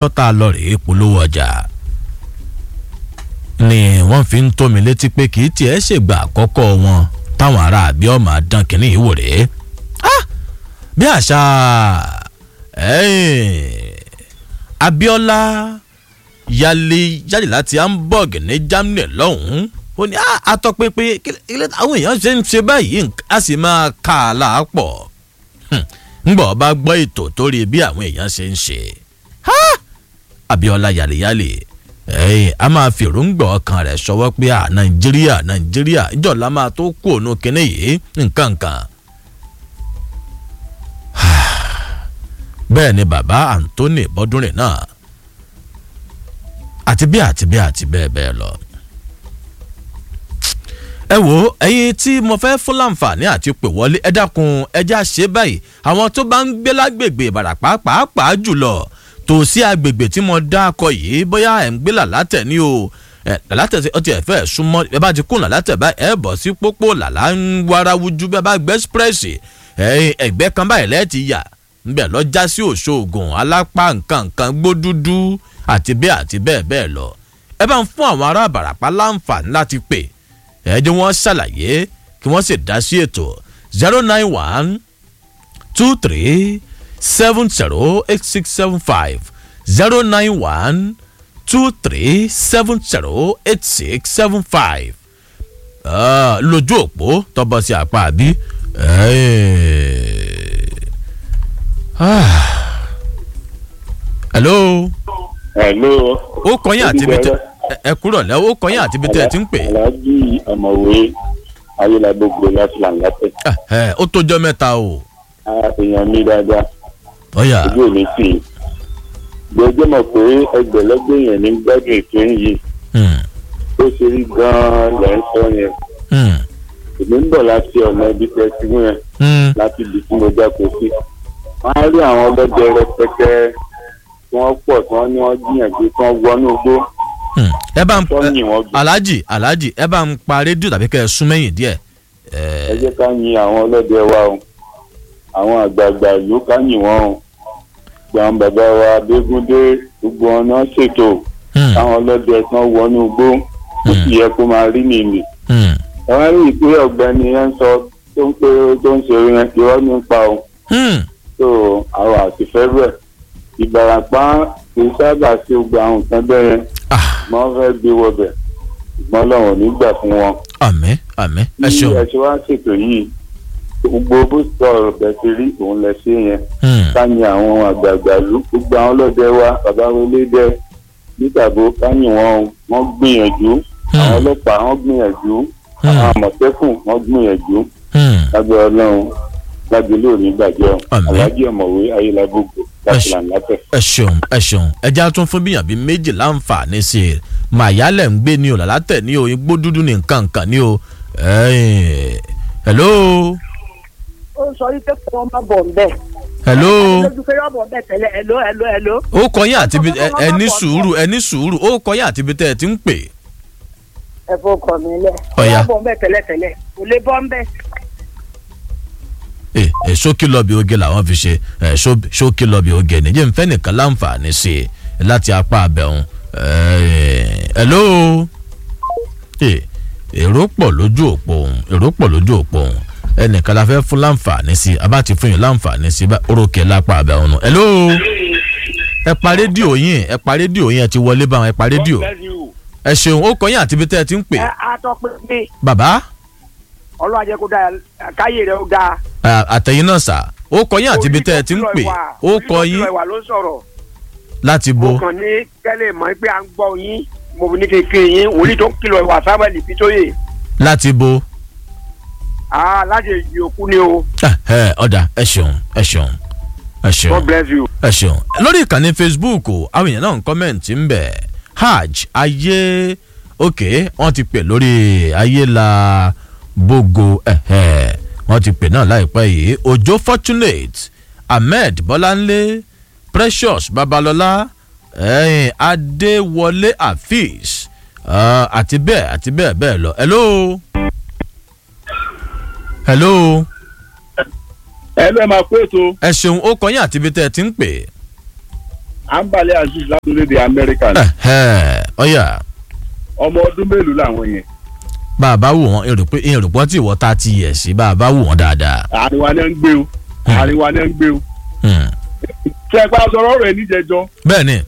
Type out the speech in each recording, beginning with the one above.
tán tá a lọ rèé polówó ọjà ni wọ́n fi ń tó mi létí pé kì í tiẹ̀ ṣègbà àkọ́kọ́ wọn táwọn ará àbí ọmọ àdán kìíní yìí wò rèé bí àṣà Abíọ́lá yálé jáde láti Hamburg ní Germany lọ́hùn-ún ó ní àtọ́pẹ́pẹ́ àwọn èèyàn ṣe ń ṣe báyìí a sì máa kà á láàpọ̀ ńgbọ́ bá gbọ́ ètò tó rí bí àwọn èèyàn ṣe ń ṣe Abíọ́lá yàlẹ́yàlẹ́ ẹ̀yìn a máa fi èròǹgbà ọkàn rẹ̀ ṣọwọ́ pé à Nàìjíríà Nàìjíríà ìjọba máa tó kú òun kínní yìí nǹkan kan. bẹ́ẹ̀ ni bàbá Anthony Bọ́dúnrìn náà àti bí àti bí àti bẹ́ẹ̀ bẹ́ẹ̀ lọ. ẹ wo ẹ̀yin tí mo fẹ́ fún láǹfààní àti pè wọlé ẹ dákun ẹ já ṣe báyìí àwọn tó bá ń gbé lágbègbè Ìbàràpá pàápàá jùlọ tòsí agbègbè tí mo dá akọ yìí bóyá ẹ̀ ń gbé làlátẹ̀ ní o làlátẹ̀ tí ọtí ẹ̀ fẹ́ súnmọ́ ẹ bá ti kún làlátẹ̀ báyìí ẹ bọ̀ sí pópó làlá ń warawujú bẹ́ẹ̀ bá gbé ẹ́sprẹ́sì ẹ̀gbẹ́ kan báyìí lẹ́ẹ̀tì yà ńbẹ̀ lọ já sí òṣoògùn alápá nǹkan nǹkan gbódúdú àti bẹ́ẹ̀ àti bẹ́ẹ̀ bẹ́ẹ̀ lọ ẹ bá ń fún àwọn ará àbàràpá láǹfààní láti pè ẹ jẹ́ wọ́n ṣàlàyé kí wọ́n sì dá sí ètò zero nine one two three seven zero eight six seven five zero nine one two three seven zero eight six seven five lójú òpó tọ́bọ̀ sí apá àbí. hello. hello. ó kọyìn àti ibi tẹ ẹ kúrò lẹ ó kọyìn àti ibi tẹ ẹ ti ń pè. aláàjì ọmọwé ayélujára láti làǹlàtẹ. ẹ ó tójọ́ mẹ́ta o. èèyàn mi dáadáa. ọ̀yà. ojú ò ní tì í. gbọ́dọ̀ mọ̀ pé ẹgbẹ̀lẹ́gbẹ̀ yẹn ní gbádùn ètò yìí. ó ṣe rí gan-an lẹ́ ń sọ yẹn. èmi ń bọ̀ láti ọ̀nà ibi tẹ́ ti mú yẹn. láti ibi tí mo jáko sí. wọ́n á rí àwọn ọlọ́dẹ rẹpẹtẹ tí wọ́n pọ̀ tí wọ́n ní wọ́n gbìyànjú tí wọ́n wọnú igbó. ẹ bá ń tọ́yìn wọn gbé. alhaji alhaji ẹ bá ń pa rédíò tàbí kẹ́ ẹ sún mẹ́yìn díẹ̀. ẹ jẹ́ ká yin àwọn ọlọ́dẹ wa o àwọn àgbààgbà ìlú ká yìn wọ́n o gbọ̀n bàbá wa Abégúndé gbogbo wọn náà ṣètò káwọn ọlọ́dẹ kan wọnú igbó ó sì yẹ kó máa rí nìyí. àwọn rí ìpínlẹ̀ ọ̀gbẹ́ni yẹn ń sọ tó ń pé tó ń ṣe yẹn irọ́ nípa o. so àwọn àtìfẹ́ bẹ̀ Ìbàràpá kì í sábà ṣe gbogbo àwọn nǹkan bẹ́ẹ̀ yẹn wọ́n fẹ́ gbé wọbẹ̀ ṣùgbọ́n lọ́wọ́ nígbà fún wọn. àmín àmín ẹ ṣeun. bí ẹ ṣe wá ṣètò yìí gbogbo bó sọ ọ̀rọ̀ bẹ́ẹ̀ ti rí òun lẹ ṣe yẹn káyìn àwọn àgbààgbà ló gbogbo àwọn ọlọ́dẹ wa bàbá wọlé dẹ nítàbó káyìn wọn wọ́n gbìyànjú àwọn ọlọ́pàá wọ́n gbìyànjú àwọn àmọ̀tẹ́kùn wọ́n gbìyànjú lábẹ́ ọlọ́run lágbélé òní gbàjẹ́ ọ aláàjì ọ̀mọ̀wé ayélujágbogbo láti làǹlàtẹ̀. ẹ ṣeun ẹ ṣeun ẹja tún fún bíyàn bíi méjì láǹfààní sí i màyálẹ̀ ń gbé ní o làlátẹ̀ ní o igbó dúdú ní nǹkan nǹkan ní o hello ó sọ wípé kí wọ́n má bọ̀ ń bẹ̀. hello. lójú pé yọ̀ bọ̀ bẹ̀ tẹ́lẹ̀ hello hello hello. ó kọyìn àti ibi ẹ ní sùúrù ẹ ní sùúrù ó kọyìn àti ibi tẹ ẹ ti ń pè. ẹ fọ́ kọ mi lẹ̀. ọ̀ya ó bọ̀ ń bẹ̀ tẹ́lẹ̀ tẹ́lẹ̀ kò lè bọ́ ń bẹ̀. ẹ ẹ ṣókí lọ́ọ̀bì oge làwọn fi ṣe ẹ ṣókí lọ́ọ̀bì oge nìyẹn ń fẹ́ nìkan láǹfààní sí i láti apá abẹ́hùn hello èrò pọ̀ lójú òpó òun èrò pọ̀ lójú òpó òun ẹnìkan la fẹ́ fún láǹfààní sí abá ti fún yín láǹfààní sí orókè lápá abẹ́ ọ̀nà. hello ẹ pa rédíò yín ẹ pa rédíò yín ẹ ti wọlé báwọn ẹ pa rédíò ẹ ṣeun ó kọyìn àti ibi tẹ́ ẹ ti ń pè. ẹ á tọ́ pé mi bàbá ọlọ́run ajẹ́ kó dáa káyé rẹ̀ ó dáa. àtẹ̀yìn náà sà ó kọyìn àti ibi tẹ́ ẹ ti ń pè ó kọyìn ìwà ló sọ̀rọ̀. láti bo. mo kàn ní kẹ́lẹ́ mọ̀ pé à ń gbọ́ yín mo ní kékeré yín wòlíì tó ń kìlọ̀ ìwà sábàlì bí tó yè. láti bo ah láti èyí òkú ni o. ẹ ọ̀dà ẹ ṣeun ẹ ṣeun ẹ ṣeun God bless you. ẹ ṣeun lórí ìkànnì Facebook àwọn èèyàn náà ń kọ́mẹ̀ǹtì ń bẹ̀ hajj ayé òkè wọ́n ti pè lórí ayé la bógo wọ́n ti pè náà láìpẹ́ yìí Òjó Fortunate Ahmed Bọ́láńlé Precious Babalọ́lá eh, Adéwọlé Afeez uh, àti bẹ́ẹ̀ àti bẹ́ẹ̀ bẹ́ẹ̀ lọ hello hello. ẹ ló ẹ máa kó ètò. ẹ ṣeun ó kọyìn àti ibi tẹ́ ẹ ti ń pè. àǹbalẹ̀ aziz látòlédè amẹ́ríkà ni Ẹ̀hẹ́, ọ̀yà ọmọ ọdún mélòó làwọn yẹn bá a bá wò wọ́n èrò pé èrò pọ́n tí ìwọ́ ta ti yẹ̀ sí bá a bá wò wọ́n dáadáa. àárín wa náà ń gbé o àárín wa náà ń gbé o Hmm. ṣe é pa sọ̀rọ̀ ọ̀rọ̀ ẹ̀ níjẹjọ́ bẹ́ẹ̀ ni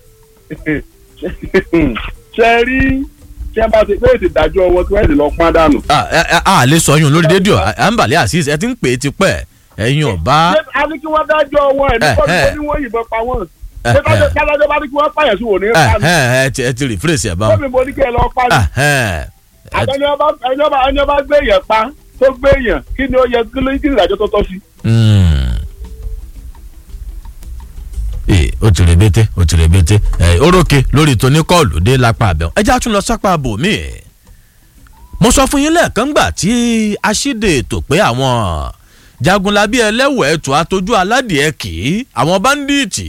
ṣe é rí ṣe é bá ti pé ètò ìdájọ́ wọn tí wọ́n ti lọ pọ́n dànù. a a- a lè sọ yún lórí rédíò àǹbàlẹ̀ àṣìṣ ẹ ti ń pè é tipẹ́ ẹ̀yin ọ̀bá ṣé a ní kí wọ́n dájọ́ wọn ẹ̀ nípa Eh, eh. ní wọ́n yìnbọn pa wọ́n ṣé kájọ́ bá ní kí wọ́n pààyàn sí wò ní pa ní. ẹ ti ẹ ti rìfírèsì ẹ̀ báwọn. gómìnà mo ní kí ẹ lọ pa ní. àtẹni ọba ẹni ọba ẹni ọba gbé èèyàn pa tó gbé èèyàn kí ni ó yẹ kí ló kí ni ìdájọ́ tó tọ́ sí. ee o ti rebete o ti rebete ẹ orókè lórí tóní kọ́ọ̀lù dé lápá abẹ́wọ̀n ẹ já tún lọ sápá bòmí mo sọ fún yín lẹ́ẹ̀kan gbà tí aṣíde ètò pé àwọn jagunlabi ẹlẹ́wọ̀ ẹ̀tọ́ atójú aládìẹ kì í àwọn báńdíìtì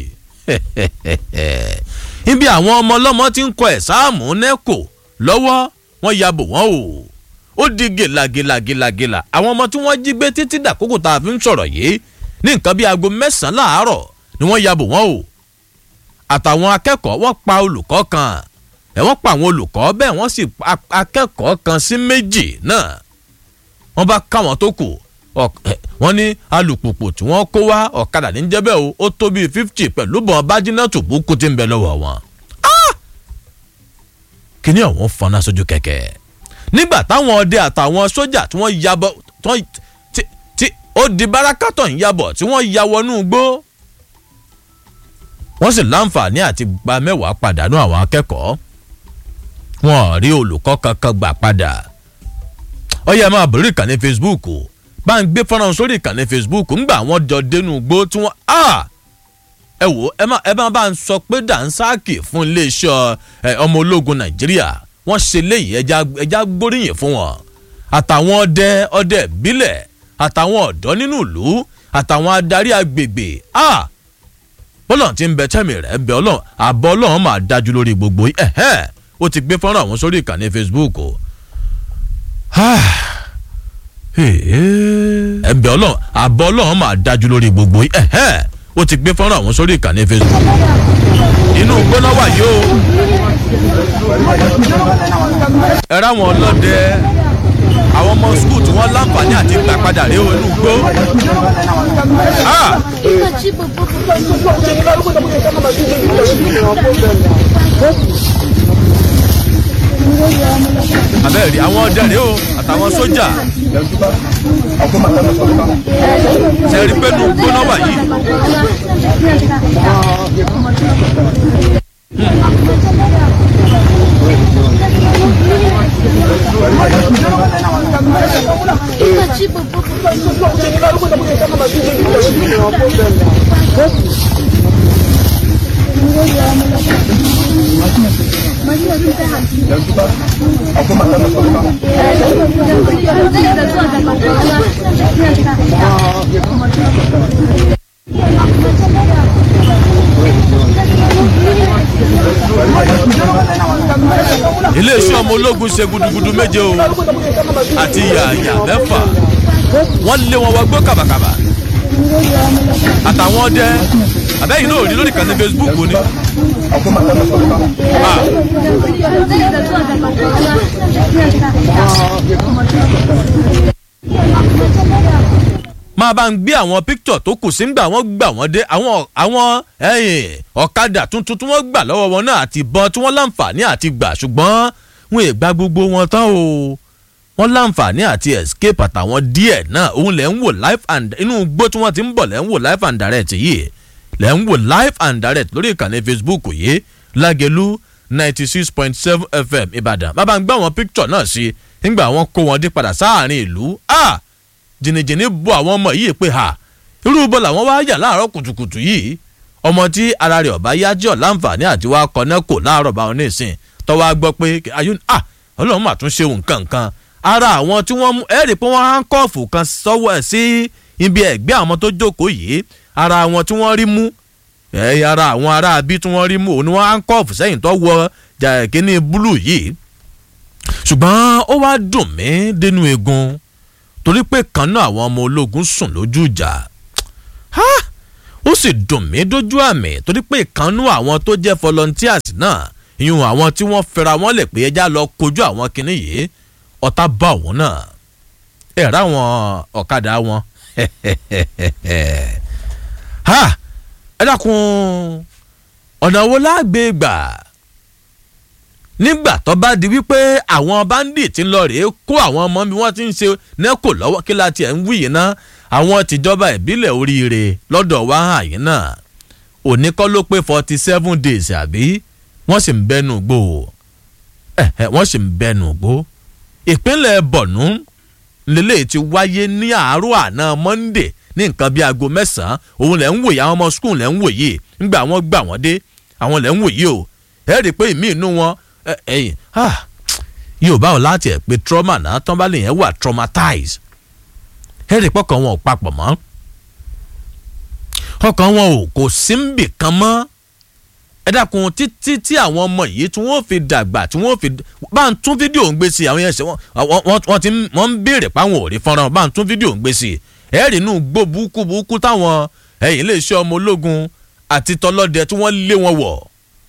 ibi àwọn ọmọ ọlọ́mọ ti ń kọ ẹ̀sáàmù nẹ́kò lọ́wọ́ wọ́n ya bò wọ́n o ó di gèlàgèlàgèlàgèlà àwọn ọmọ tí wọ́n jí gbé títí dàkókò tá a fi ń sọ̀rọ̀ yìí ní nǹkan bíi aago mẹ́sàn-án láàárọ̀ ni wọ́n ya bò wọ́n o àtàwọn akẹ́kọ̀ọ́ wọ́n pa olùkọ́ kan ẹ̀ wọ́n pa àwọn olùkọ́ bẹ́ẹ̀ wọ́n sì pa akẹ́kọ̀ọ́ kan sí méjì náà wọ́n bá káwọn tó kù ọk- ẹ̀, wọ́n ní alùpùpù tí wọ́n kó wá ọ̀kadà ní jẹ́bẹ̀ o ó tó bíi fifty pẹ̀lú bọ́n bájínátù búkú tí ń bẹ lọ́wọ́ wọn. Ah! kíní ọ̀hún fọnà sójú kẹ̀kẹ́ nígbà táwọn ọdẹ àtàwọn sójà tí wọ́n yabọ̀ tí wọ́n- tí tí ó di bárakátọ̀ ń yabọ̀ tí wọ́n ya wọnú igbó wọ́n sì láǹfààní àti gba mẹ́wàá pàdánù àwọn akẹ́kọ̀ọ́ wọn ò rí olùkọ́ kankan gbà padà ọyẹ máa bẹ̀rẹ̀ ìkànnì facebook o bá ń gbé fọ́nrán sórí ìkànnì facebook ńgbà wọn jọ dénú igbó tí wọ́n á ẹ wò ẹ má ẹ má bá ń sọ pé dànsáàkì fún iléeṣẹ́ ẹ, ọmọ ológun nàìjíríà wọ́n ṣe léyìí ẹja ẹja gbóríyìn fún wọn àtàwọn ọdẹ ọdẹ ìbílẹ̀ àtàwọn ọ̀dọ́ nínú ìlú àtàwọn adarí agbègbè ah bọ́lọ̀ tí ń bẹ tẹ́mi rẹ̀ bẹ ọlọ́run àbọ̀ ọlọ́run máa dájú lórí gbogbo yìí ẹ̀hẹ́n ó ti gbé fọ́nrán àwọn sórí ìkànnì facebook o. ẹ̀ bẹ ọlọ́run àbọ̀ ọlọ́run máa dájú lórí gbogbo yìí ẹ̀hẹ́n ó ti gbé fọ́nrán àwọn sórí ìkànnì facebook. inú gbóná wà yìí o. ẹ ráwọn ọlọ́dẹ àwọn ọmọ skul tí wọ́n láǹfààní àti gbà padà rí o inú gbó. Ah! abẹ́rẹ́ rí àwọn ọdẹ rèé o àtàwọn sójà ṣe rí pé nù gbóná wà yìí. iléeṣẹ́ ọmọ ológun ṣe gudugudu méje o àti yàyà mẹ́fà wọ́n lé wọn wọgbó kàbàkàbà àtàwọn ọdẹ àbẹ́yìn náà ò rí lórí ìkànnì facebook ni. Ah, máa bá ń gbé àwọn píktọ̀ tó kù sí ńgbà wọ́n gbà wọ́n dé àwọn àwọn ẹ̀yìn ọ̀kadà tuntun tí wọ́n gbà lọ́wọ́ wọn náà àti ìbọn tí wọ́n láǹfààní àti gbà ṣùgbọ́n wọn ì gba gbogbo wọn tán o wọ́n láǹfààní àti escape àtàwọn díẹ̀ náà òun lẹ̀ ń wò live and inú igbó tí wọ́n ti ń bọ̀ lẹ̀ ń wò live and direct yìí lẹ̀ ń wò live and direct lórí ìkànnì facebook yìí lágẹ̀lú ninety six point seven fm ìbàdàn bàbá ń gbé àwọn píktọ̀ náà sí nígbà wọn kó wọn dé padà sáàárín ìlú ah jìnnìjìnnì bo àwọn ọmọ yìí pé ha irú bọ́ làwọn wá yà láàárọ̀ kùtùkùtù yìí ọmọ tí ara rẹ̀ ọ̀bá yá jẹ́ ọ̀láǹfààní àti wá kọ́nẹ́ kò láàárọ̀ báwọn ní ìsìn tọ́wọ́ á gbọ́ pé ayún ah ọlọ́run mà tún ṣe nǹkan nǹkan ara àwọn tí wọ́n mú ẹ̀rì pé wọ́n hánkọ́ọ̀fù kan sọ́wọ́ ẹ̀ sí ibi ẹ̀gbẹ́ àwọn tó jókòó yìí ara àwọn tí wọ́n rí mú ẹ̀ ara àwọn ará bí tí wọ́n rí mú òun ni wọ́n hánkọ́ọ̀fù sẹ́yìn tó wọ kíní búlù yìí ṣùgbọ́n ó wá dùn mí dénú egun torí pé kan náà àwọn ọmọ ológun sùn lójú ìjà ó sì dùn mí dójú àmì torí pé ìkànnú àwọn tó jẹ́ volunteers náà ìyún àwọn tí wọ́n fẹ́ra wọn lè pé ẹja lọ kojú àwọn kinní yìí ọ̀tá bá òun náà ẹ̀ ráwọn ọ̀kadà wọn ha ẹ dákun ọ̀nà wo lágbè gbà nígbà tó bá di wípé àwọn bandit ń lọ rèé kó àwọn ọmọ bí wọ́n ti ń ṣe nẹ́kò lọ́wọ́ kí la tiẹ̀ ń wí yìí ná àwọn tìjọba ìbílẹ̀ oríire lọ́dọ̀ wá hàn yín náà òní kọ́ ló pé forty seven days àbí wọ́n sì ń bẹ́nu gbó wọ́n sì ń bẹ́nu gbó ìpínlẹ̀ bọ̀nú lélẹ́yìí ti wáyé ní àárọ̀ àná monday ní nǹkan bíi aago mẹ́sàn-án òun lẹ̀ ń wòye àwọn ọmọ skul lẹ̀ ń wòye ńgbà wọ́n gbà wọ́n dé àwọn lẹ̀ ń wòye o ẹ rí i pé ìmí inú wọn ẹyìn yóò bá wọn láti ẹ̀ pé trauma náà tán bá lè yẹn wà traumatized ẹ rí i pọ́kàn wọn ò papọ̀ mọ́ ọkàn wọn ò kò sí ń bì kan mọ́ ẹ dákun títí tí àwọn ọmọ yìí tí wọ́n fi dàgbà tí wọ́n fi bá ń tún fídíò ń gbé sí àwọn yẹn ṣe wọ́n ti wọ́n ń béèrè páwọn ò rí fọ́nrán bá ń tún fídíò ń gbé sí ẹ rí inú gbó burúkú burúkú táwọn ẹ̀yìn iléeṣẹ́ ọmọ ológun àti tọlọ́dẹ tí wọ́n lé wọn wọ̀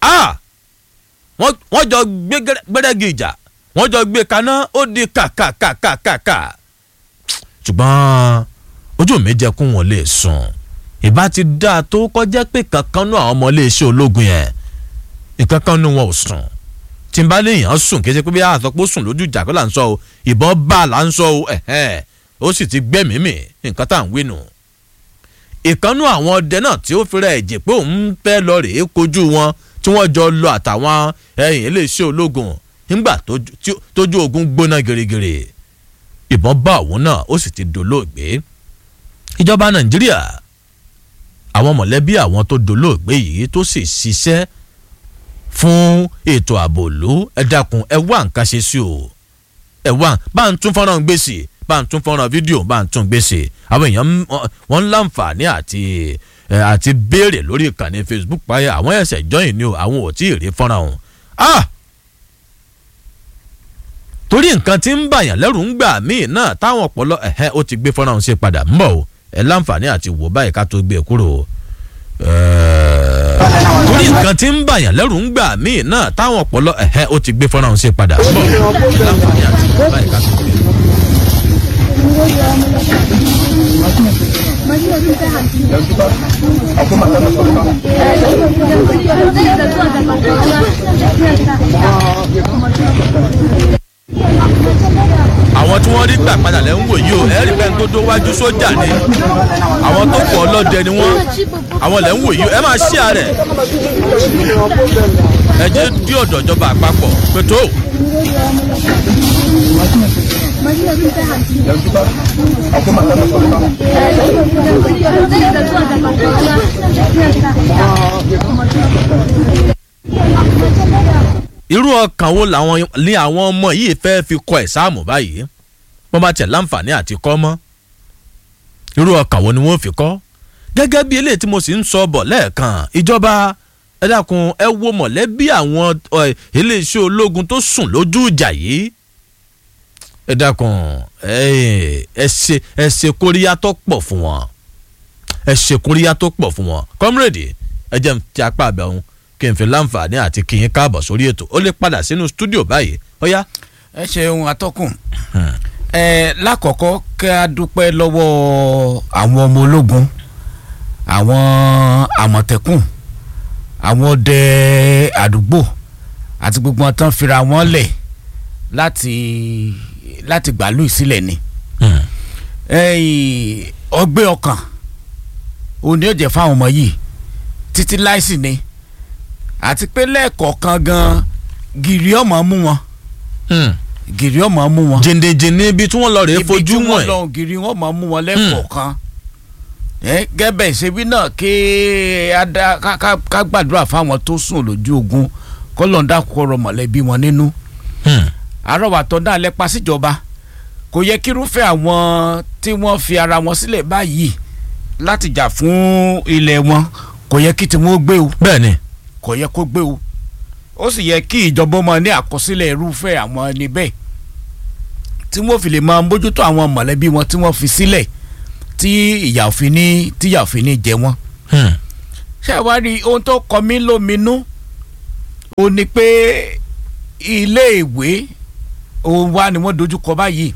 wọ́n jọ gbé gbẹ́rẹ́gì ìjà wọ́n jọ gbé kaná ó di kàkàkàkàkà ṣùgbọ́n ojú mi jẹ́ kó wọn lè sùn ìbá ti dáa tó kọjá pé kankan náà àwọn ọmọ iléeṣẹ́ ológun yẹn nǹkankan nu wọn ò sùn tí n bá léèyàn sùn kí ẹ ṣe pé bí àtọ́pọ̀ sùn lójú ìjà kó là ń sọ o ìbọn bá là ń sọ o ẹ̀hẹ́n ó sì ti gbẹ́mìí mì nǹkan tá à ń wí nù. ìkànnú àwọn ọdẹ náà tí ó fira ẹ̀jẹ̀ pé òun fẹ́ lọ rèé kojú wọn tí wọ́n jọ lọ àtàwọn ẹ̀yìn iléeṣẹ́ ológun nígbà tójú ogun gbóná gèrègèrè ìbọn bá òun náà ó sì ti dolóògbé ìjọba nàìjíríà àwọn mọ̀lẹ́bí àwọn tó dolóògbé yìí tó sì ṣiṣẹ́ fún ètò ààbò ìlú ẹ dákun ẹ wá nǹkan ṣe sí o ẹ wá bá ń tún fọ́nrán gbèsè bá ń tún fọ́nrán fídíò bá ń tún gbèsè àwọn èèyàn wọ́n ń láǹfààní àti àti béèrè lórí ìkànnì facebook páyà àwọn ẹ̀sẹ̀ jọ́yìn ni o àwọn ò tí ì rí fọ́nrán ọ̀hún. ah torí nǹkan tí ń bàyàn lẹ́rù ń gbà míì náà táwọn ọ̀pọ̀lọ ẹ̀hẹ́ ó ti gbé fọ́nrán ọ̀hún ṣe padà ń bọ̀ o ẹ láǹfààní àti wò báyìí ká tó gbé e kúrò torí nǹkan tí ń bàyàn lẹ́rù ń gbà míì náà táwọn ọ̀pọ̀lọ ẹ̀hẹ́ ó ti gbé fọ́nrán ọ̀hún ṣe padà ń bọ̀ o ẹ láǹfààní àti wò báyìí ká tó gbé e kúrò. àwọn tí wọ́n rí gbà padà lẹ́ ń wò yìí o ẹ̀rí bẹ́ẹ̀ tó dówájú sójà ni àwọn tó pọ̀ ọlọ́dẹ ni wọ́n àwọn lẹ́ ń wò yìí o ẹ máa ṣí àárẹ̀ ẹ jẹ́ dí ọ̀dọ̀ ìjọba àpapọ̀ pé tó. irú ọkàn wo làwọn ní àwọn ọmọ yìí fẹ́ fi kọ ẹ̀sáàmù báyìí wọ́n bá tẹ̀ láǹfààní àti kọ́ mọ́ irú ọkàn wo ni wọ́n fi kọ́ gẹ́gẹ́ bí eléyìí tí mo sì ń sọ bọ̀ lẹ́ẹ̀kan ìjọba ẹ dákun ẹ wo mọ̀lẹ́bí àwọn iléeṣẹ́ ológun tó sùn lójú ìjà yìí ẹ dákun ẹ ṣe ẹ ṣe kóríyá tó pọ̀ fún wọn ẹ ṣe kóríyá tó pọ̀ fún wọn kọ́mírèdì ẹ jẹ́ ti apá àbẹ̀ ọ̀hún kí n fi láǹfààní àti kí n káàbọ̀ sórí ètò ó lè padà sínú stúdíò báyìí ó yá. ẹ ṣeun atọ́kùn ẹ lákọ̀ọ́kọ́ kí a dúpẹ́ lọ́wọ́ àwọn ọmọ ológun àwọn àmọ̀tẹ́kùn àwọn ọdẹ àdúgbò àti gbogbo wọn tán fira wọn lẹ̀ láti láti gbàlú ìsílẹ̀ ni ọgbẹ́ ọkàn òun ni ó jẹ́ fáwọn ọmọ yìí títí láìsí ni àti pé lẹ́ẹ̀kọ̀ọ̀kan gan gìrì ọmọ mú wọn gìrì ọmọ mú wọn. jìndìnjìndín ibi tí wọ́n lọ rèé fojú ibi tí wọn wọ́n lọ gìrì wọn mọ̀ mú wọn lẹ́ẹ̀kọ̀ọ̀kan gẹ́bẹ̀ ìṣebí náà kí ká gbàdúrà fáwọn tó sùn lójú ogun kọ́lọ́ńdà kọ̀rọ̀ mọ̀lẹ́bí wọn nínú. àrọ̀wàtọ̀ náà lẹ́pa síjọba kò yẹ kírúfẹ́ àwọn tí wọ́n fi ara wọn sílẹ̀ báyìí láti jà fún ilẹ̀ wọn kò yẹ kí tiwọn ó gbé o bẹ́ẹ̀ ni kò yẹ kó gbé o ó sì yẹ kí ìjọba ọmọ ní àkọsílẹ̀ irúfẹ́ àwọn ẹni bẹ́ẹ̀ tí wọ́n fi lè máa mójútó àwọn mọ̀lẹ́bí wọn tí wọ́n fi sílẹ̀ tí ìyà òfin ní tí ìyà òfin ní jẹ wọ́n. Hmm. ṣé wàá rí ohun tó kọ mí lóminú ó ní pé iléèwé òun wá ni wọ́n dojú kọ báyìí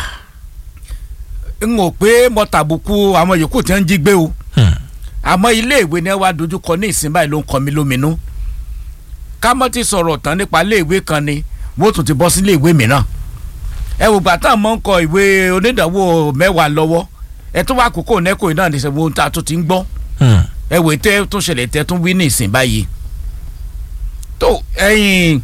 n ò pé mo tàbùkù àwọn yòókù tí wọ́n ń jí gbé o Hmm. àmọ́ iléèwé ni wàá dojú kọ ní ìsìn báyìí ló ń kọ mí lóminú ká mọ́ ti sọ̀rọ̀ tán nípa iléèwé kan ni wọ́n tún ti bọ́ sí iléèwé mìíràn ẹ wò gbà tá à mọ́ ń kọ ìwé onídàáwó mẹ́wàá lọ́wọ́ ẹ tún wá àkókò nẹ́kọ̀ọ́ náà ní sẹ́wọ́n tá a tún ti ń gbọ́ Hmm. ẹ wò tẹ́ tún ṣẹlẹ̀ tẹ́ tún wí ní ìsìn báyìí tó ẹ̀yìn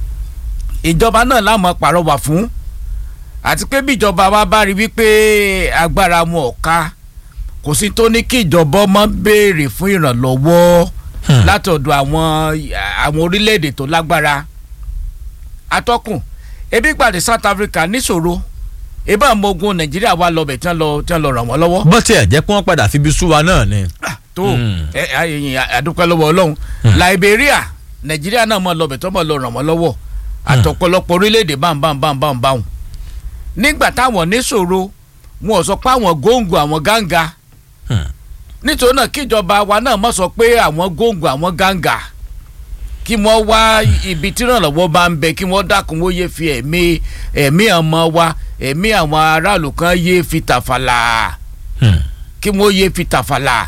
ìjọba náà láwọn pàrọwà fún àti pé bí ìjọba wa bá rí wípé agbára wọn ò ká kò sí tó ní kí ìjọba ọmọ béèrè fún ìrànlọ́wọ́ Hmm. látọ̀dọ̀ àwọn àwọn orílẹ̀-èdè tó lágbára atọ́kùn ebi gbàdé South Africa níṣòro ebí àwọn ọmọ ogun Nàìjíríà wà lọ́bẹ̀ tí wọ́n lọ tí wọ́n lọ ràn wọ́n lọ́wọ́ bó tiẹ̀ jẹ́ kí wọ́n padà fi ibi sú wa náà ni. tó Mm. ẹ ẹyìn àdúpẹ́ lọ́wọ́ ọlọ́run Liberia Nàìjíríà náà mọ̀ lọ́bẹ̀ tó mọ̀ lọ ràn wọ́n lọ́wọ́ àtọ̀pọ̀lọpọ̀ orílẹ̀-èdè bámbámbámbámbáhùn nígbà táwọn níṣòro wọn ò sọ pé àwọn góńgò àwọn gángà Hmm. nítorí náà kíjọba wa náà mọ̀ sọ pé àwọn góńgò àwọn gángà kí wọ́n wá ibi tí ìrànlọ́wọ́ bá ń bẹ kí wọ́n dákun wọ́n yé fi ẹ̀mí ẹ̀mí ọmọ wa ẹ̀mí àwọn aráàlú kan yé fi tàfàlà Hmm. kí wọ́n yé fi tàfàlà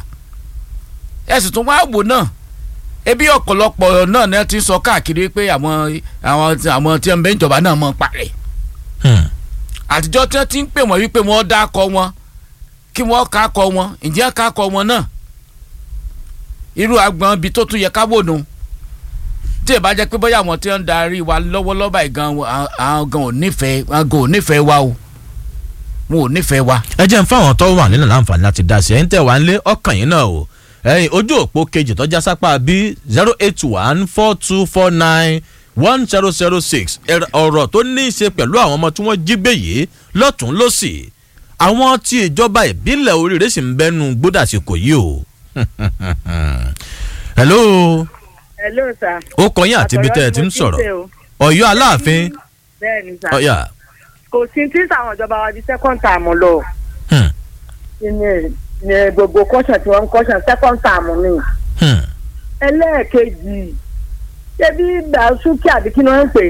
ẹ sì tún wá wò náà ebi ọ̀pọ̀lọpọ̀ náà ni wọ́n ti sọ káàkiri pé àwọn àwọn àwọn tí wọ́n bẹ ìjọba náà mọ̀ parẹ́ Hmm. àtijọ́ tí wọ́n ti ń pè wọ́n wípé wọ́n dákọ wọn kí wọ́n kákọ wọn ǹjẹ́ kákọ wọn náà irú agbọ̀n ibi tó tún yẹ ká wò nù tí ì bá jẹ́ pé bóyá àwọn tí wọ́n ń darí wa lọ́wọ́lọ́wọ́ báyìí gan àwọn gan ò nífẹ̀ẹ́ àwọn gan ò nífẹ̀ẹ́ wa o wọn ò nífẹ̀ẹ́ wa. ẹ jẹ́ ń fáwọn tó wà nílẹ̀ láǹfààní láti dá sí ẹ̀yin tẹ̀ wá nílé ọkàn yín náà o ẹ̀yin ojú òpó kejì tọ́já sápá bí zero eight one four two four nine one zero zero six ọ̀rọ̀ tó ní í ṣe pẹ̀lú àwọn ọmọ tí wọ́n jí gbé yìí lọ́tún lọ́sì àwọn tí ìjọba ìbílẹ̀ oríire sì ń bẹ́nu gbódàsíkò yìí o. hello hello sir. ó kọ yín àti ibi tẹ́ ẹ ti ń sọ̀rọ̀ ọ̀yọ́ aláàfin bẹ́ẹ̀ni sir. ọ̀yà. kò sí tí sàwọn ìjọba wa di second term lọ. Hmm. ní ní gbogbo kọ́sàn tí wọ́n ń kọ́sàn second term ni. Hmm. ẹlẹ́ẹ̀kejì ṣebí dàsúkì àbí kí ni wọ́n ń pè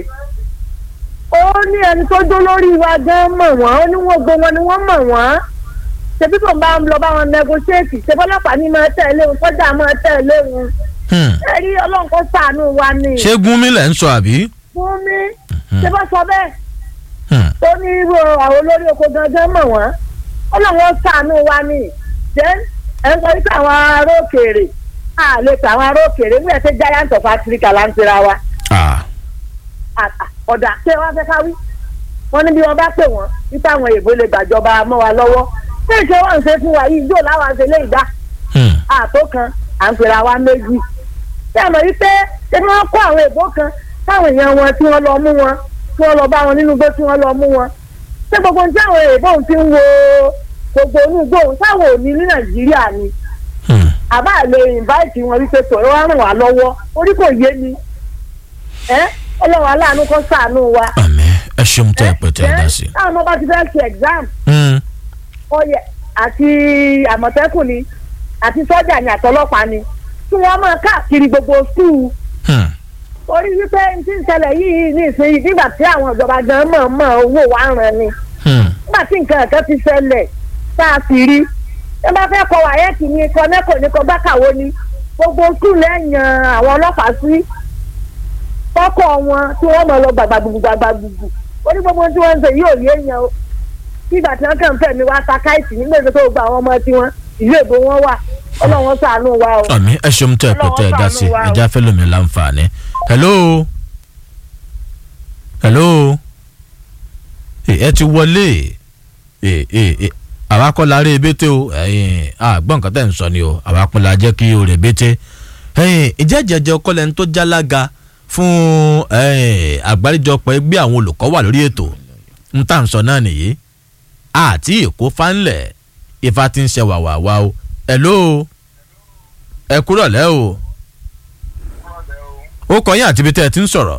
ó ní ẹni tó dó lórí wa gan mọ̀ wọ́n ó ní wọ́n gbé wọn ni wọ́n mọ̀ wọ́n ṣebí tó ń bá lọ bá wọn negotiate ṣebí ọlọ́pàá ní máa tẹ̀lé wọn kọjá máa tẹ̀lé wọn Hmm. ẹ rí ọlọ́run kó ṣàánú wa ni ṣé gúnmi lẹ̀ ń sọ àbí. fún mi ṣé bá sọ bẹ́ẹ̀ Hmm. tó ní irú àwọn olórí oko gangan mọ̀ wọ́n ọlọ́run ó ṣàánú wa ni then ẹ ń sọ wípé àwọn ará òkèèrè a lè pè àwọn ará òkèèrè nígbà tí giant of Africa là ń tira wa Ah. àtà ọ̀dà ṣé wọ́n fẹ́ ká wí wọ́n ní bí wọ́n bá pè wọ́n wípé àwọn èèbó lè gbàjọba mọ́ wa lọ́wọ́ ṣé ìṣe wọ́n ń ṣe fún wa yìí yóò láwọn ṣe lè dá Hmm. àtó kan à ń pera wa méjì ṣé àmọ́ wípé ṣé kí wọ́n kó àwọn èèbó kan táwọn èèyàn wọn tí wọ́n lọ mú wọn tí wọ́n lọ bá wọn nínú igbó tí wọ́n lọ mú wọn ṣé gbogbo ní àwọn èèbó ti ń wo gbogbo inú igbó táwọn ò ní ní Nàìjíríà ni Hmm. àbá lè invite wọn wípé tòun wá ràn wá lọ́wọ́ orí kò yé mi ẹ ọlọ́run aláàánú kó ṣàánú wa. àmín ẹ ṣeun tẹ ẹ pẹ tẹ ẹ dá sí. táwọn ọmọ bá ti fẹ́ ṣe exam Hmm. ọyẹ àti àmọ̀tẹ́kùn ni àti sọ́jà ni àtọlọ́pàá ni kí wọ́n máa káàkiri gbogbo skul Hmm. orí wípé n ti ń ṣẹlẹ̀ yìí ní ìsinyìí nígbà tí àwọn ìjọba gan mọ̀ mọ̀ owó wa ń ràn ni Hmm. nígbà tí nǹkan kan ti ṣẹlẹ̀ tá a sì rí ẹ bá fẹ́ kọ wáyẹ́ẹ̀kì ni kọ nẹ́kọ̀ ní kọ gbákàwó ni gbogbo skul lẹ́yìn àwọn ọlọ́pàá sí kọ́kọ́ wọn tí wọ́n mọ̀ lọ gbàgbàgbùgbù gbàgbàgbùgbù orí gbogbo tí wọ́n ń ṣe yóò yé èèyàn o nígbà tí wọ́n kàn ń fẹ̀mí wá ta káìsì nígbà tó gba àwọn ọmọ tiwọn ìlú èbó wọn wà ọlọ́wọ́n ṣàánú wa o. àmín ẹ ṣeun tẹ ẹ pẹ tẹ ẹ dá sí ẹ já fẹ́ lómi láǹfààní. hello hello Eh, ẹ ti wọlé Eh, eh, eh, àwa kọ́ la rí ebété o ẹ̀yin, àgbọ̀n nǹkan tẹ̀ ń sọ ni o àwa kọ́ la jẹ́ kí o rè bété. ẹ̀yin, ìjẹ́ jẹjẹ kọ́lẹ̀ ń tó jálága fún ẹ̀yin, àgbáríjọpọ̀ ẹgbẹ́ àwọn olùkọ́ wà lórí ètò ń tà ń sọ náà nìyí àti èkó fánlẹ̀ ifá ti ń ṣe wàwàwà o hello ẹ kúrọ̀ lẹ́ o ó kọ yín àti ibi tẹ́ ẹ ti ń sọ̀rọ̀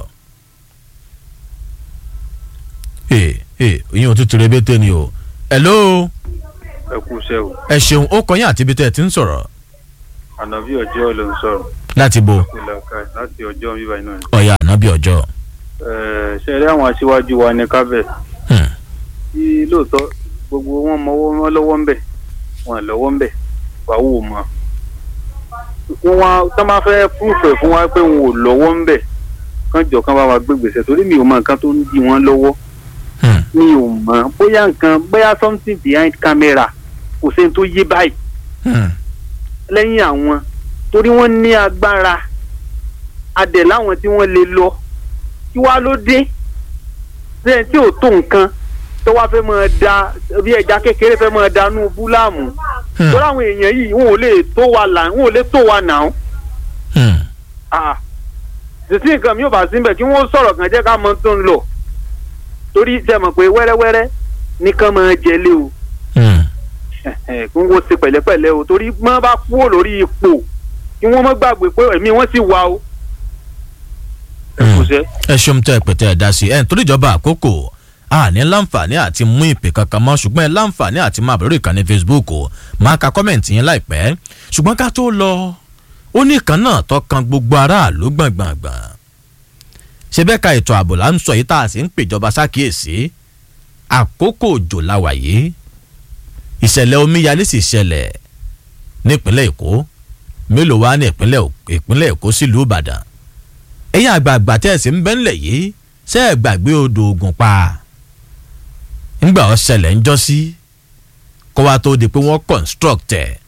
ee ee ìyẹn ò tún ti rebété ni o hello ẹ kú iṣẹ́ o ẹ ṣeun ó kọ yín àti ibi tẹ́ ẹ ti ń sọ̀rọ̀ ànàbí ọjọ́ ló ń sọ̀rọ̀ láti bo ìlàkà láti ọjọ́ bíbá iná ni. ọ̀yà ànábì ọjọ́. Ẹ̀, ṣe rí àwọn aṣíwájú wa ní kábẹ̀ Hmm. tí lóòótọ́ gbogbo wọn mọwọ́ wọn lọ́wọ́ ń bẹ̀ wọn lọ́wọ́ ń bẹ̀ wàá wò mọ́. wọ́n wá tó máa fẹ́ púrúfẹ̀ fún wa pé wọn ò lọ́wọ́ ń bẹ̀ kán jọ kán bá wa gbé gbèsè torí mi ò mọ nǹkan tó ń di wọn lọ́wọ́ Hmm. mi ò mọ bóyá nǹkan bóyá something behind camera kò sẹ́ni tó yé báyìí Hmm. lẹ́yìn àwọn torí wọ́n ní agbára adẹ̀ láwọn tí wọ́n lè lọ kí wá ló dé bẹ́ẹ̀ tí ò tó nǹkan tó wá fẹ́ máa da bí ẹja kékeré fẹ́ máa danú búláàmù Hmm. torí àwọn èèyàn yìí wọn ò lè tó wa là wọn ò lè tó wa nà ó Hmm. títí nǹkan mi ò bá síbẹ̀ kí wọ́n sọ̀rọ̀ kan jẹ́ ká mọ tó ń lọ torí ṣe mọ̀ pé wẹ́rẹ́wẹ́rẹ́ nìkan máa jẹlé o Hmm. kí wọ́n ṣe pẹ̀lẹ́pẹ̀lẹ́ o torí wọ́n bá kúrò lórí ipò kí wọ́n má gbàgbé pé ẹ̀mí wọ́n sì wà o. ẹ kò sẹ́. ẹ ṣeun tẹ pẹtẹ ẹ dá sí ẹ nítorí ìjọba àkókò a ní láǹfààní àti mú ìpè kankan mọ ṣùgbọ́n ẹ láǹfààní àti máa bẹ̀rẹ̀ ìkànnì facebook o máa ka kọ́mẹ̀ntì yẹn láìpẹ́ ṣùgbọ́n ká tó lọ ó ní ìkan náà tọkàn gbogbo aráàlú gbọ̀ngbọ̀ngbọ̀n ṣe bẹ́ẹ̀ ka ètò ààbò là ń sọ yìí tá a sì ń pèjọba sákìyèsí àkókò òjò la wà yìí ìṣẹ̀lẹ̀ omíyalé sì ṣẹlẹ̀ nípínlẹ̀ èkó mélòó wá ní ìpínlẹ̀ ìpínlẹ̀ èkó sílùú ìbàdàn ẹ̀yin àgbààgbà tẹ́ ẹ̀ sì ń bẹ́ńlẹ̀ yìí ṣe é gbàgbé odò ògùn pa ńgbà ó ṣẹlẹ̀ ń jọ́ sí kó wá tó di pé wọ́n construct ẹ̀.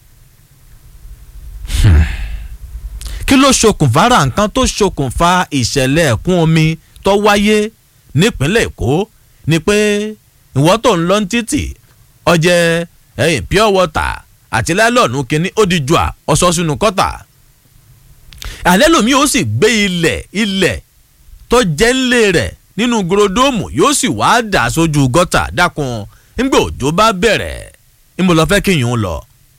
Hmm. kí ló ṣokùnfà ra nǹkan tó ṣokùnfà ìṣẹ̀lẹ̀ ẹ̀kún omi tó wáyé nípínlẹ̀ èkó ni pé ìwọ́ tó ń lọ ní títì ọjẹ́ ẹ̀yìn pure water àti lẹ́lọ́ọ̀nù kínní ó di jùà ọ̀sọ́ sínú kọ́tà àlẹ́ lomi ó sì gbé ilẹ̀ ilẹ̀ tó jẹ́ ńlẹ̀ rẹ̀ nínú gorodomu yóò sì wá dà sójú gọ́tà dákun nígbà òjò bá bẹ̀rẹ̀ níbo lọ fẹ́ kéèyàn lọ.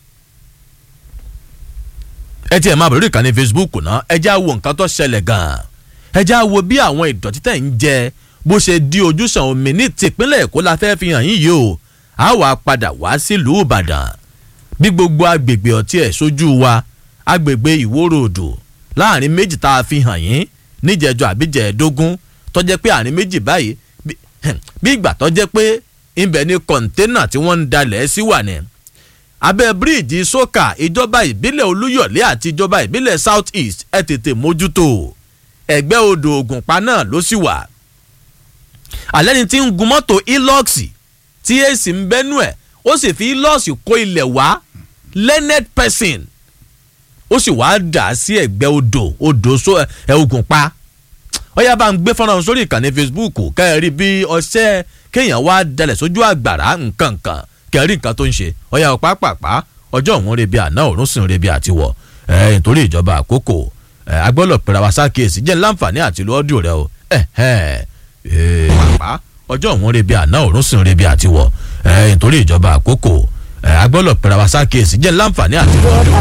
ẹ tiẹ̀ máa bẹ̀rẹ̀ ìkànnì facebook náà ẹ já wo nǹkan tó ṣẹlẹ̀ gan-an ẹ já wo bí àwọn ìdọ̀tí tẹ̀ ń jẹ bó ṣe di ojúṣàn omi ní tìpínlẹ̀ èkó la fẹ́ fi hàn yín yìí o a wà padà wá sílùú ìbàdàn bí gbogbo agbègbè ọtí ẹ̀ sójú wa agbègbè ìwóró odò láàrin méjì tá a fi hàn yín níjẹjọ àbíjẹẹdógún tọjẹ pé àárín méjì báyìí bí ìgbà tọjẹ pé ibẹ̀ ni kọ̀ńténà tí wọ́n ń dalẹ̀ sí wà ní. abẹ́ bíríìjì sókà ìjọba ìbílẹ̀ olúyọ̀lé àti ìjọba ìbílẹ̀ south east ẹ̀ tètè mójútó ẹ̀gbẹ́ odò ògùnpá náà ló sì wà. alẹ́ ni tí ń gun mọ́tò ilọ́ọ̀sì tí èsì ń bẹ́nu ẹ̀ ó sì fi ilọ́ọ̀sì kó ilẹ̀ wá learned person ó sì wáá dà sí ẹ̀gbẹ́ odò odò ẹ̀ ògùn pa ọyá bá ń gbé fọ́nrán sórí ìkànnì facebook kẹ́ẹ̀rí bí ọṣẹ́ kéèyàn wá dalẹ̀ sójú àgbàrá nǹkan kan kẹ́ẹ̀rí nǹkan tó ń ṣe ọyá ọ̀pá pàpà ọjọ́ òun rebi àná òun sì ń rebi àtiwọ̀ ẹ̀ nítorí ìjọba àkókò ẹ̀ agbọ́dọ̀ pẹ̀rẹ̀ wá sákèésì jẹ́ láǹfààní àti ìlú ọ́dún rẹ o ẹ̀ ẹ̀ pàpà ọjọ́ òun rebi àná òun sì ń rebi àtiwọ̀ ẹ̀ nítorí ìjọba àkókò ẹ̀ agbọ́dọ̀ pẹ̀rẹ̀ wá sákèésì jẹ́ láǹfààní àti ìlú ọ́dún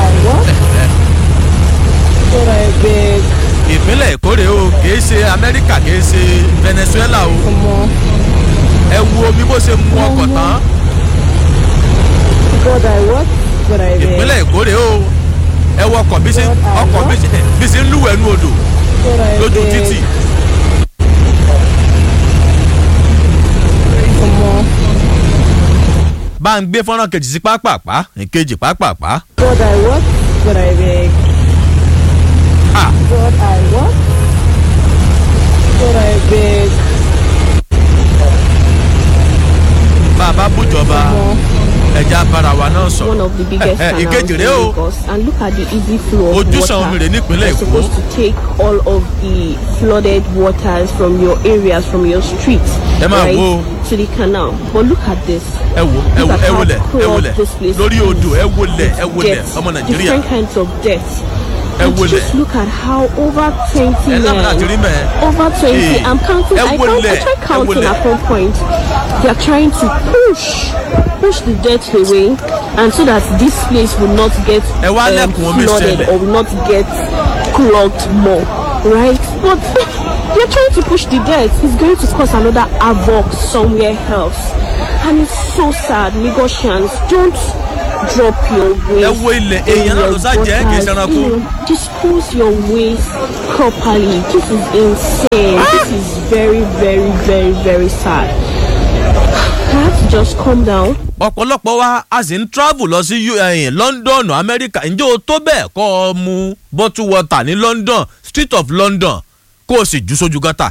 ìpínlẹ̀ èkó rèé o kìí ṣe amẹ́ríkà kìí ṣe venezuela o ẹ wo omi bó ṣe mu ọkọ̀ tán ìpínlẹ̀ èkó rèé o ẹ wọ ọkọ̀ bí ṣe ọkọ̀ bí ṣe ń lúwẹ̀ẹ́ nú odò lójú títì. bá ń gbé fọ́nrán kejì sí pápápá ìkejì pápápá. God, I work, God, I beg. Ah. God, I work, God, I beg. bàbá bùjọba ẹja bára wa náà sọ̀rọ̀. one of the biggest Eh, eh, canals ìkejì in rèé o. Lagos and look at the easy flow of Ojúsàn water. omi rèé nípínlẹ̀ You're Èkó. supposed to take all of the flooded waters from your areas from your streets Ẹ máa right wo. to the canal but look at this ẹ wo ẹ wo Look at ẹ how wọlẹ̀ ẹ corrupt wọlẹ̀ this place lórí is odò ẹ wọlẹ̀ ẹ with wọlẹ̀ death, ọmọ nàìjíríà different kinds of death ẹ and wọlẹ̀ just look at how over twenty ẹ lábàá àti rí men mẹ́. over twenty Hey, i'm counting ẹ i count wọlẹ̀, i try ẹ counting wọlẹ̀. at one point they are trying to push push the death away and so that this place will not get Ẹ wá um, lẹ́kùn omi flooded ṣẹlẹ̀. or will not get clogged more right but You're trying to push the debt. It's going to cause another havoc somewhere else. And it's so sad. Lagosians, don't drop your waste. ẹ wo ilẹ̀ in èèyàn náà your ló sá jẹ́ kì í gutters. ṣẹranko. You know, Dispose your waste properly. This is insane. This is very, very, very, very sad. I have to just calm down. ọ̀pọ̀lọpọ̀ wa a sì ń travel lọ sí U- ẹ̀yìn London Amẹ́ríkà ǹjẹ́ o tó bẹ́ẹ̀ kọ́ ọ mu bottle water ní London Street of London kó o sì jù sójú gọ́tà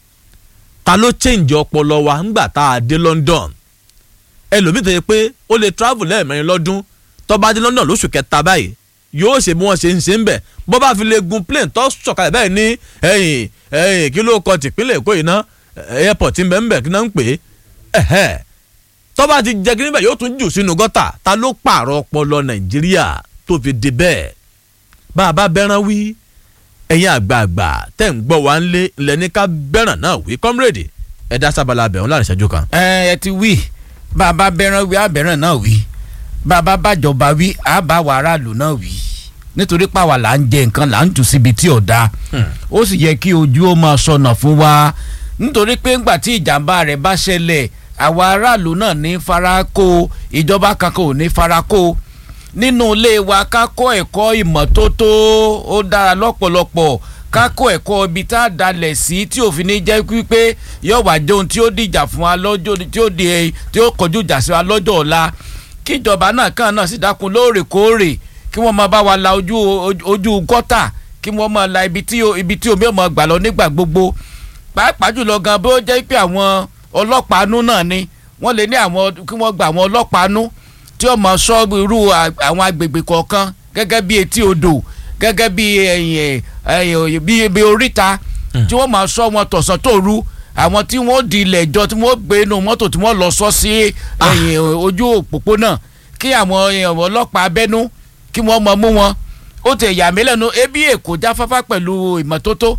ta ló change ọpọlọ wa ńgbà tá a dé London ẹlòmíì tó yẹ pé ó lè travel lẹ́ẹ̀mẹrin lọ́dún tó bá dé London lóṣù kẹta báyìí yóò ṣe bí wọ́n ṣe ń ṣe ń bẹ̀ bó bá fi lè gun plane tó sọ̀kalẹ̀ báyìí ní ẹ̀yìn ẹ̀yìn kí ló kọ tìpínlẹ̀ Èkó yìí ná airport ń bẹ̀ ń bẹ̀ kí náà ń pè é ẹ̀hẹ́ tọ́ba ti jẹ́ kí níbẹ̀ yóò tún jù sínú gọ́tà ta ló pààrọ̀ ọpọlọ nàìjíríà tó fi di bẹ́ẹ̀ bá a bá bẹ́ràn wí ẹ̀yin àgbààgbà tẹ̀ ń gbọ́ wá ń lé ilẹ̀ ní ká bẹ́ràn náà wí kọ́mírèdì ẹ dá sábàlá abẹ̀hún láàrin ìṣẹ́jú kan. ẹ ẹ ti wí bàbá bẹran wí abẹrán náà wí bàbá bàjọba wí àbá wa aráàlú náà wí nítorí pàwà là ń jẹ nǹkan là ń jù síbi tí ò dáa ó sì yẹ kí ojú ó máa sọnà fún wa nítorí pé ńgbà tí ìjàmbá rẹ̀ bá ṣẹlẹ̀ àwa aráàlú náà ní farako ìjọba kankan ò ní farako nínú ilé wa ká kọ́ ẹ̀kọ́ ìmọ́tótó ó dára lọ́pọ̀lọpọ̀ ká kọ́ ẹ̀kọ́ ibi tá a dalẹ̀ sí tí òfin ní jẹ́ pípé yóò wá jẹun tí ó dìjà fún wa lọ́jọ́ tí ó di tí ó kọjú ìjà sí wa lọ́jọ́ ọ̀la kíjọba náà kàn náà sì dákun lóòrèkóòrè kí wọ́n máa bá wa la ojú ojú gọ́tà kí wọ́n máa la ibi tí ibi tí omi ò máa gbà lọ nígbà gbogbo pàápàá jùlọ gan bó jẹ́ pé àwọn ọlọ́pàá nú náà ni wọ́n lè ní àwọn kí wọ́n gba àwọn ọlọ́pàá nú tí ó máa sọ irú àwọn agbègbè kọ̀ọ̀kan gẹ́gẹ́ bí etí odò gẹ́gẹ́ bí ẹ̀yìn ẹ̀yìn bí ibi oríta tí wọ́n máa sọ wọn tọ̀sán tòru àwọn tí wọ́n di ilẹ̀ ìjọ tí wọ́n gbé inú mọ́tò tí wọ́n lọ sọ sí ẹ̀yìn ojú òpópónà kí àwọn ọlọ́pàá abẹ́nú kí wọ́n mọ mú wọn ó ti yà mí lẹ́nu ebi èkó jáfáfá pẹ̀lú ìmọ́tótó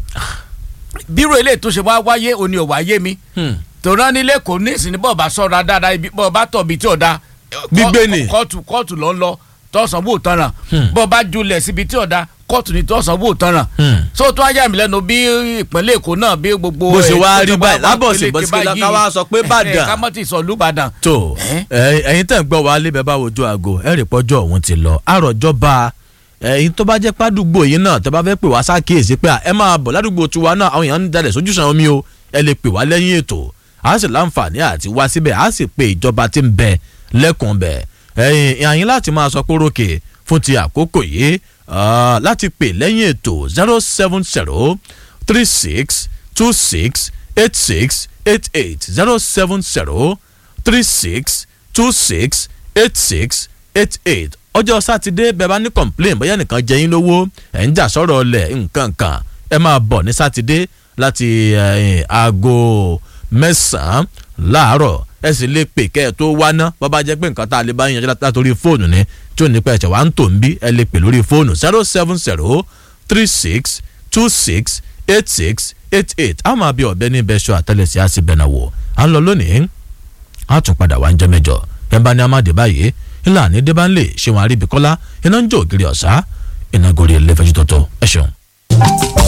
bírò eléyìí tó ṣe wá wáyé òní ò wáyé mi tòun nílé kò ní ìsìn ní bọ́ọ̀ bá sọ̀rọ̀ dáadáa ibi bọ́ọ̀ bá tọ̀ bí tí ò da Gbígbé ni. kóòtù kóòtù ló ń lọ tọ̀sán bò tán ràn bọ́ọ̀ bá julẹ̀ síbi tí ò da kóòtù ní tọ̀sán bò tán ràn so tó wáyà mí lẹ́nu bí ìpínlẹ̀ èkó náà bí gbogbo Bó ṣe ẹ̀, wá tó rí ṣe wá báyìí, wá lábọ̀sí pélékè bọ́sí báyìí. ká wá sọ pé Ìbàdàn. ká mọ́ ti sọ lùbàdàn. tó ẹ- ẹ̀yin tẹ̀ ń gbọ́ wa lé bẹ́ẹ̀ bá wojú aago ẹ rí pọ́jọ́ òun ti lọ àròjọba ẹ̀yin tó bá jẹ́ pàdúgbò yìí náà tẹ́ bá fẹ́ pè wá sákèésí pé à, ẹ máa bọ̀ ládùúgbò tiwa náà àwọn èèyàn ń dalẹ̀ sójúsàn omi o ẹ lè pè wá lẹ́yìn ètò a sì láǹfààní àti wá síbẹ̀ a sì pe ìjọba tí ń bẹ lẹ́kùn bẹ̀ ẹ̀yin àyín láti máa sọ pórókè fún ti àkókò yìí ah, láti pè lẹ́yìn ètò zero seven zero three six two six eight six eight eight zero seven zero three six two six eight six eight eight ọjọ́ sátidé bẹ́ẹ̀ bá ní complain bóyá nìkan jẹ yín lówó ẹ̀ ń jà sọ̀rọ̀ ọlẹ̀ nǹkan kan ẹ máa bọ̀ ní sátidé láti eh, aago mẹ́sàn-án láàárọ̀ ẹ sì lè pè kẹ́ ẹ tó wá ná bó bá jẹ́ pé nǹkan tá a lè bá yín yanjú láti- látòrí fóònù ni tí ò ní pẹ́ ẹ̀ṣẹ̀ wá ń tò ń bí ẹ lè pè lórí fóònù zero seven zero three six two six eight six eight eight a máa bí ọ̀bẹ ní bẹ́ṣọ àtẹlẹsẹ̀ á sì bẹ̀nà wò à ń lọ lónìí a tún padà wá ń jẹ́ mẹ́jọ ẹ̀ bá ní amáde báyìí ńlá ní débánlé ṣéwọn àríbíkọ́lá iná ń jó ògiri ọ̀sá iná gorí ẹlẹ́fẹ̀jú tọ̀tọ̀ ẹ̀ ṣeun.